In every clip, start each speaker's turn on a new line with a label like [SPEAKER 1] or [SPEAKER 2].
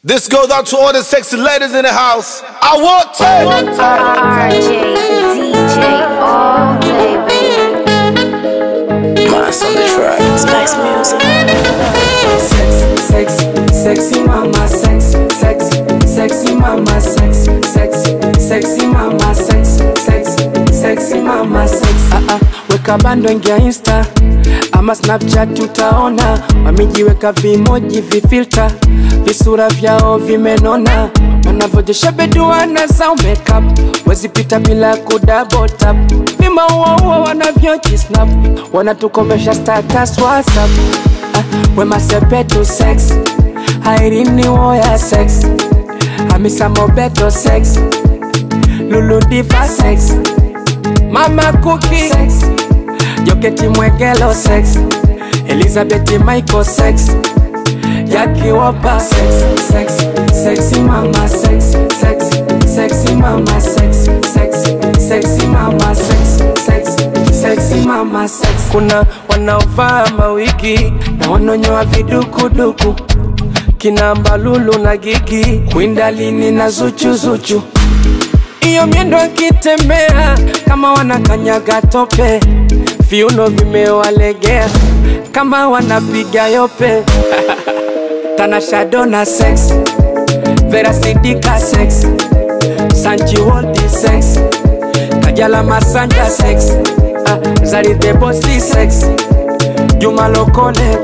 [SPEAKER 1] This goes out to all the sexy ladies in the house. I want to.
[SPEAKER 2] RJ, DJ, all day, baby.
[SPEAKER 3] Mass on the track. Spice music.
[SPEAKER 4] Sexy, sexy, sexy mama, sexy, sexy, sexy mama, sexy, sexy, sexy mama, sexy, sexy, sexy mama, sexy. Ah ah, weka bando ingia Insta ama Snapchat utaona wamejiweka vimoji vifilter visura vyao vimenona wanavyojesha beduana za makeup wezipita bila kudouble tap vimauaua wanavyojisnap wanatukomesha status whatsapp ah, wema sepetu sex airini woya sex hamisa mobeto sex luludiva sex mama kuki sex joketi mwegelo sex elizabeth michael sex yakiwopa sex sex sexy mama sex sex sexy mama sex sex sexy mama sex sex sexy mama sex kuna wanaovaa mawigi na wanonyoa vidukuduku kina mbalulu na gigi kwindalini na zuchuzuchu iyo miendo akitembea kama wanakanyaga tope viuno vimewalegea kama wanapiga yope tanashadona sex verasidika sex sanchiwoldi sex kajala masanja sex ah, zaridhebosi sex juma lokole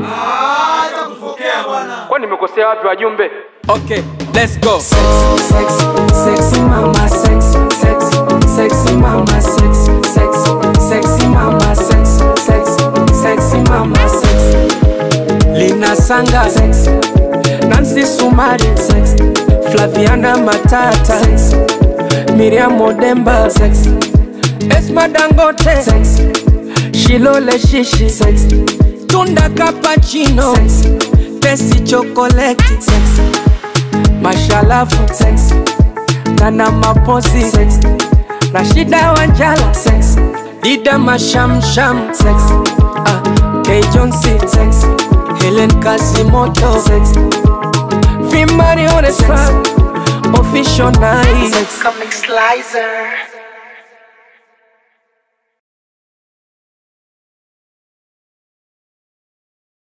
[SPEAKER 4] kwa nimekosea wapi wajumbe okay let's go sexy, sexy, sexy mama sexy, sexy, sexy mama sexy, sexy, sexy mama sexy, sexy, sexy mama sexy. Lina Sanga sexy, Nancy Sumari sexy, Flaviana Matata sexy, Miriam Odemba sexy, Esma Dangote sexy, Shilole Shishi sexy, Tunda Cappuccino sexy, Tesi Chocolate sexy, Mashalafu sexy, Nana Maposi sexy, Rashida Wanjala sexy, Dida Mashamsham sexy, ah, K Jonesy sexy, Helen Kasimoto sexy, Vimari on the track, official night sexy.
[SPEAKER 3] Comic Slicer.